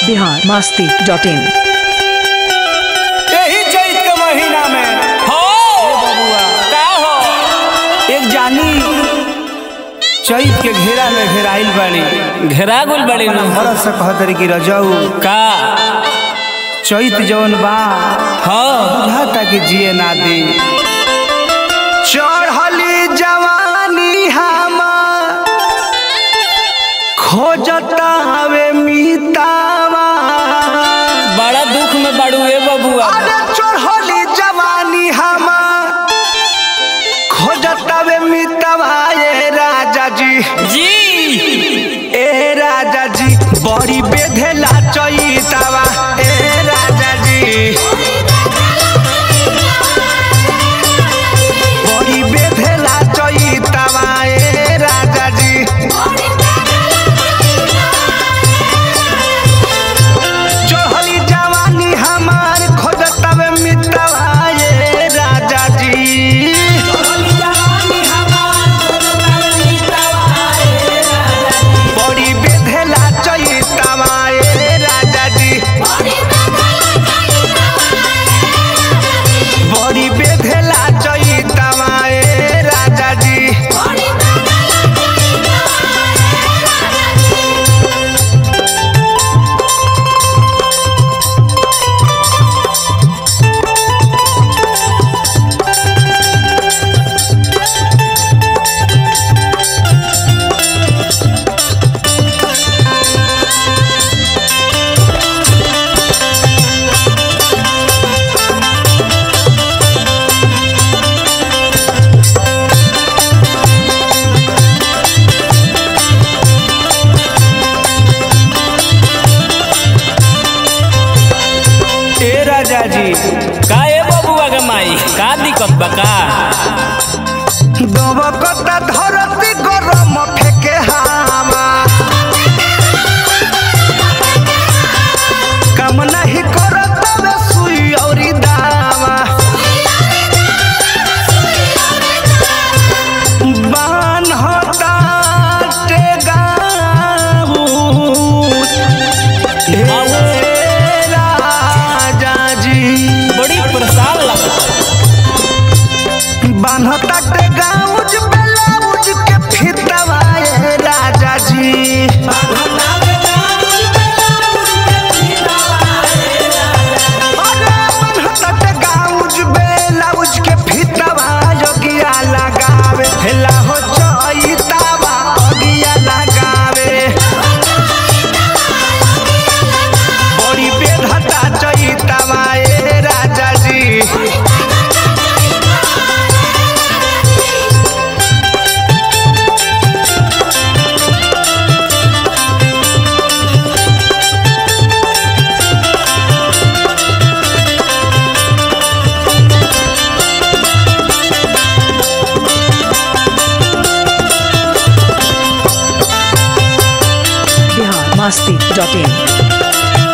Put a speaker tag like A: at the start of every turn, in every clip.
A: Bihar Masti dot in
B: यही चैत के महीना में
C: हो
B: बबुआ
C: का हो
B: एक जानी चैत के घेरा में घेराइल बाड़ी
C: घेरा गुल बड़ी नु
B: भरत से कहतरी कि रजऊ
C: का
B: चैत जौन बा
C: हो
B: बुझाता कि जिए ना दी चढ़ली जवानी हमार खोजता हवे मीतावा
C: बड़ा दुख में बड़ू ए बबुआ
B: अरे चढ़ली जवानी हमार खोजता वे मीतावा ए राजा जी
C: जी
B: ए राजा जी बड़ी बेधेला चैतावा ए राजा जी बड़ी बेधेला चैतावा ए राजा जी चढ़ली जवानी हमार खोजतवे मितवा ए राजा जी बड़ी बेधेला चैतावा ए राजा जी बड़ी बेधेला चैतावा ए राजा जी ए राजा जी
C: का ए बबुआ के माई का दिक्कत बा का
B: दबकता धरती गरम फेके हामा काम नहीं करत बे सुई औरी दावा बान होता टेगाऊ ए राजा जी
C: बड़ी परेशान लगा
B: बान्हता के गाउज ब्लाउज के फितवा ए राजा जी अरे बान्हता के गाउज ब्लाउज के फितवा योगिया लगावे हेला हो चैतावा योगिया लगावे बड़ी बेधता चैतावा ए राजा जी
A: बिहार मस्ती डॉट इन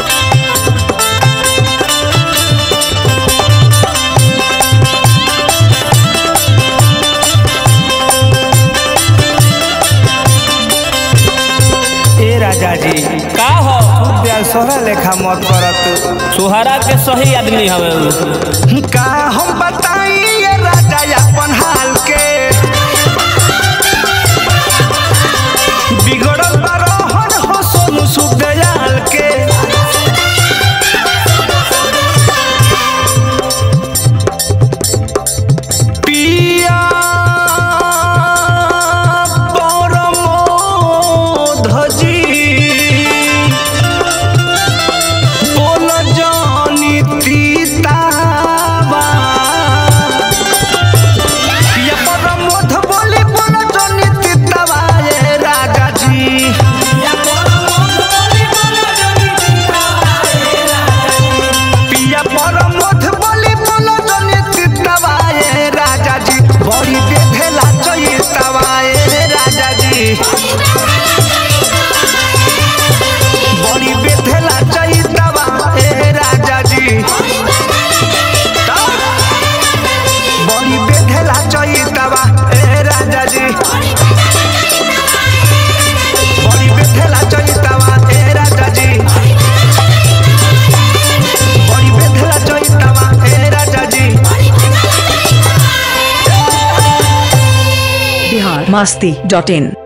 B: ए राजा जी
C: का हो
B: प्यार सोहरा लेखा मत करत
C: सुहारा के सही आदमी हवे उ।
B: का हम बताई ये राजा अपन हाल के बिगड़ल बरोहन हो सोनू सुदयाल के पिया परमोधजी बोल जानी तीतावा ये परम
A: masti.in